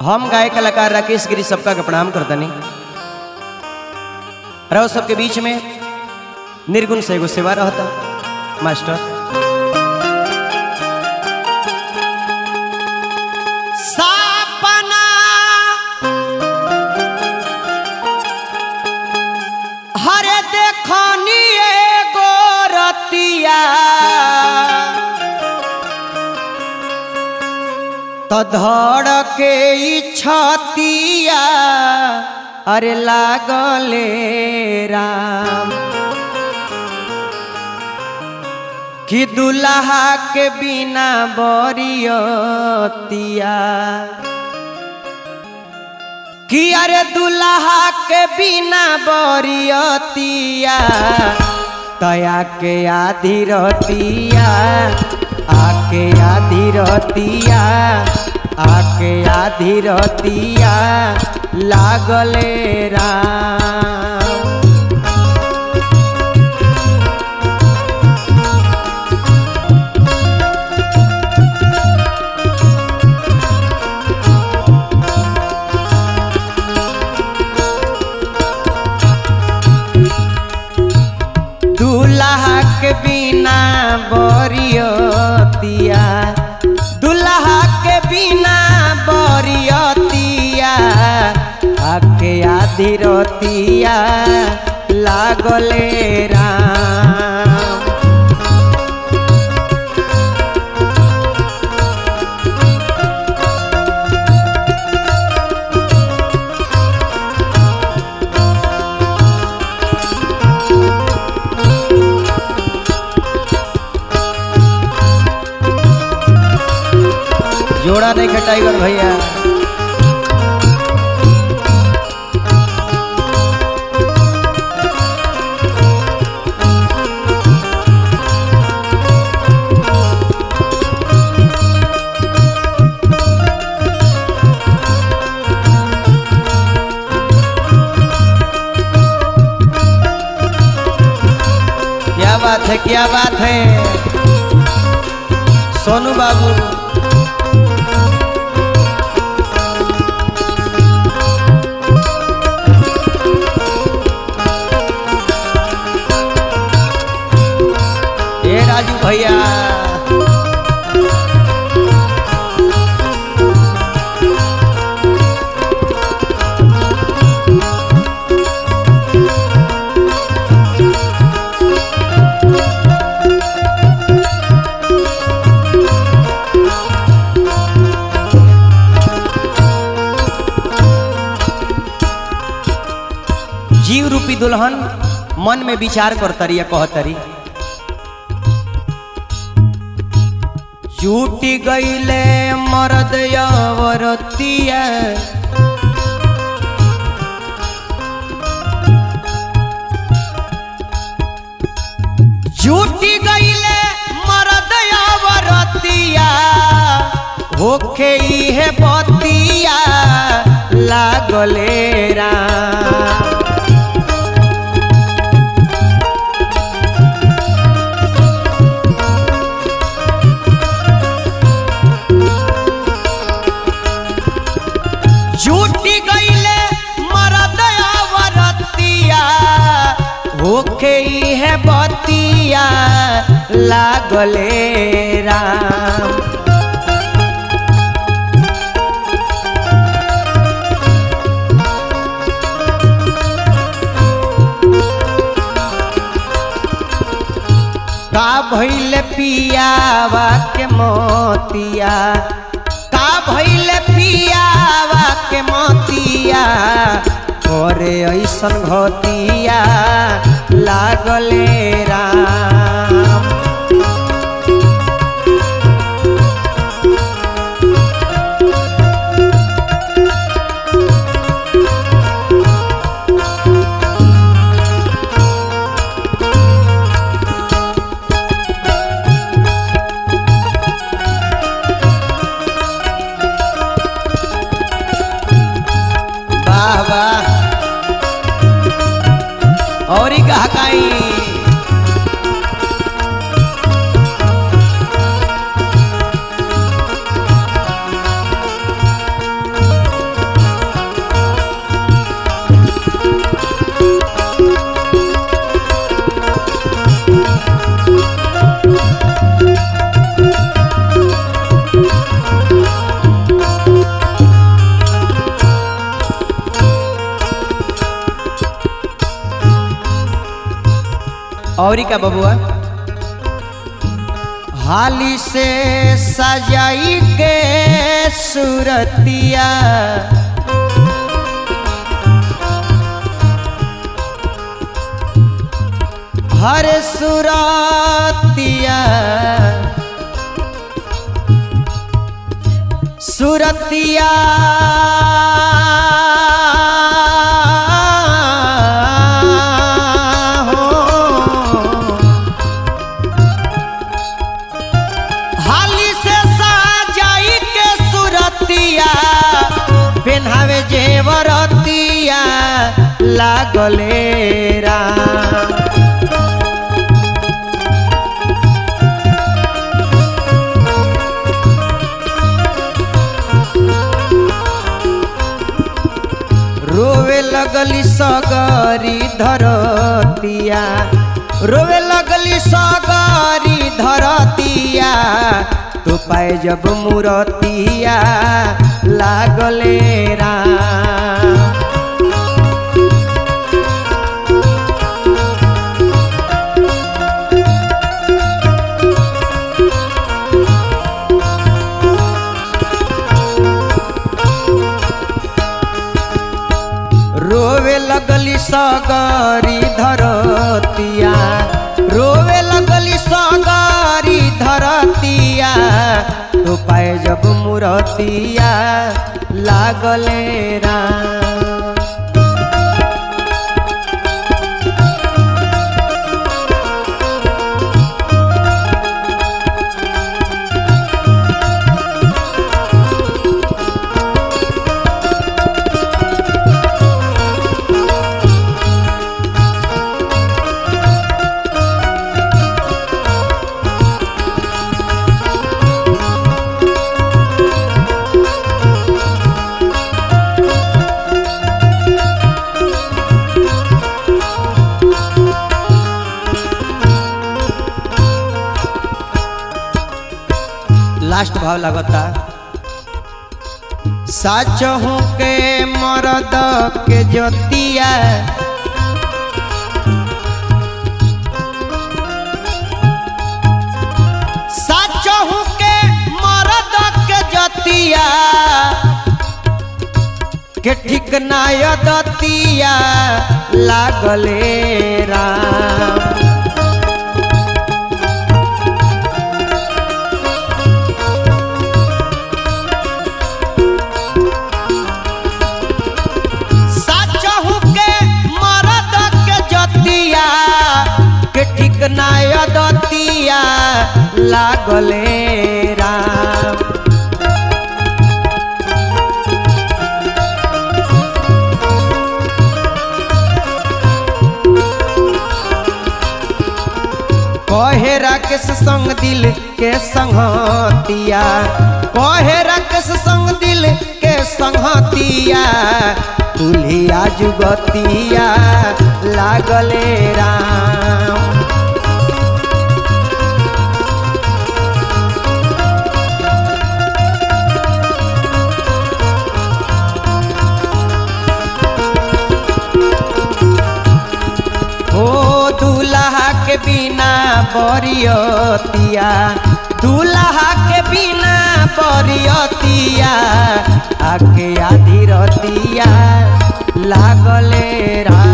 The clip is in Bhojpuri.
हम गाय कलाकार राकेश गिरी सबका के प्रणाम करतनी रहो सबके बीच में निर्गुण से एगो सेवा रहता मास्टर सपना हरे देखनी एगो रतिया तो धड़ के छतिया अरे लागले राम कि दुल्हा के बिना बरियतिया कि अरे दुल्हा के बिना बरियतिया तया के आधी रतिया आके आधी रतिया आके आधी रतिया लागले राम दुल्हा के बिना बरियतिया दुल्हा के बिना बरियतिया आके आधी रतिया लागले राम जोड़ा नहीं है टाइगर भैया क्या बात है क्या बात है सोनू बाबू ए राजू भैया जीव रूपी दुल्हन मन में विचार करतरी या कहतरी चूटी गईले मरद यवरतिया चूटी गईले मरद यवरतिया होखे इहे बतिया लागले राम झूठी गईले मरद अवरतिया होखे है बतिया लागले राम का भइल पियावा के मोतिया का भइल पियावा के मोतिया करे ऐसन घतिया लागले राम वाह वाह और ही कहा काई औरी का बबुआ हाली से सजाई के सूरतिया हर सुरतिया सुरतिया हो हाली से साजाई के सुरतिया पेन्हावे जेवरतिया लागले राम रोवे लगली सगरी धरतिया रोवे लगली सगरी धरतिया तो पाए जब मुरतिया लागले राम रोवे लगली सगरी धरतिया रोवे लगली सगरी धरतिया तो पाए जब मुरतिया लागले राम लास्ट भाव लगता सच हूँ के मरद के जोतिया सच हूँ के मरद के जोतिया के ठीक नाय दतिया लागले राम साचहु के मरद के जतिया के ठीक नाय दतिया लागले राम कहे राकेश संग दिल के संगतिया कहे राकेश संग दिल के संगतिया तुलिया जुगतिया लागले राम हो दूल्हा के बिना बरियतिया दूल्हा के बिना बरियतिया आके आधी रतिया लागले रा